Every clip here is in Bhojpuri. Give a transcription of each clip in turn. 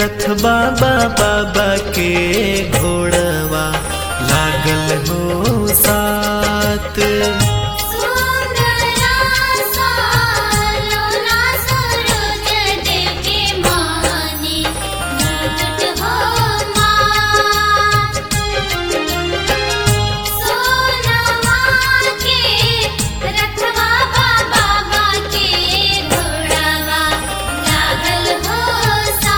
रथ बाबा बाबा के घोड़वा लागल हो साथ सुंदरा सालोना सूरज देव के मानी मुकुट हो माँ सोनमा के रखवा बाबा के घोड़वा लागल हो सा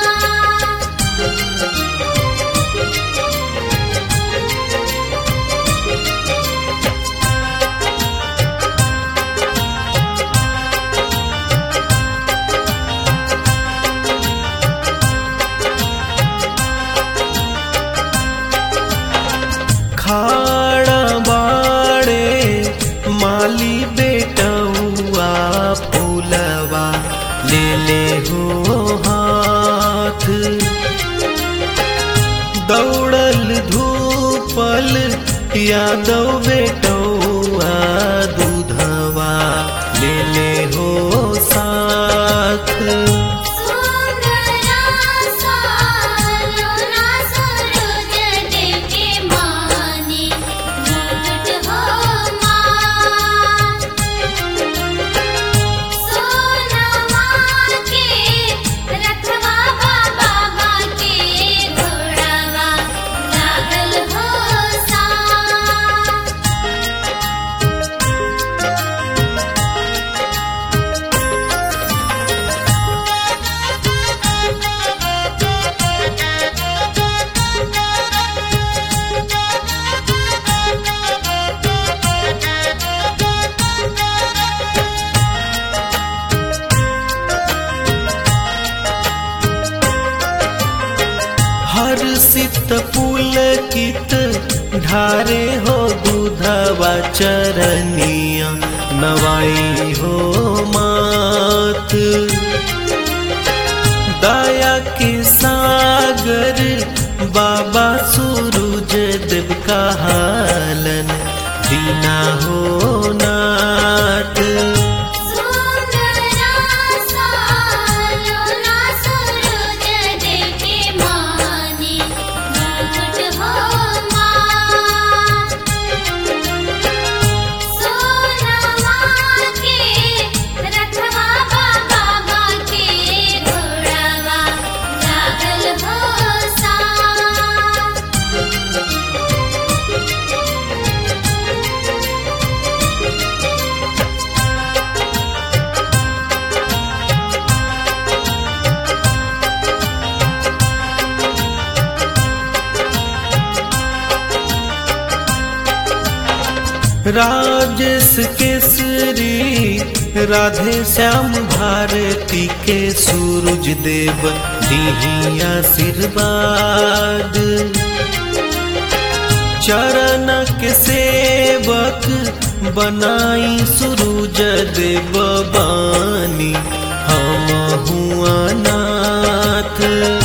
खाड़ा बाड़े माली बेटौआ फूलवा ले ले हो हाथ दौड़ल धूपल यादव बेटौआ दूधवा ले ले हो साथ सुंदरा सालोना सूरज देव के मानी मुकुट हो माँ सोनमा के रखवा बाबा के घोड़वा लागल हो सा हर सित पुलकित ढारे हो दूधवा चरनिया नवाई हो मात दया के सागर बाबा सूरज देव का हालन दीना हो नाथ सुंदरा सालोना सूरज देव के मानी मुकुट हो माँ सोनमा के रखवा बाबा के घोड़वा लागल हो सा राजेश केसरी राधे श्याम भारती के सूरज देव दीही आशीर्वाद चरण के सेवक बनाई सूरज देव बानी हम हुआ नाथ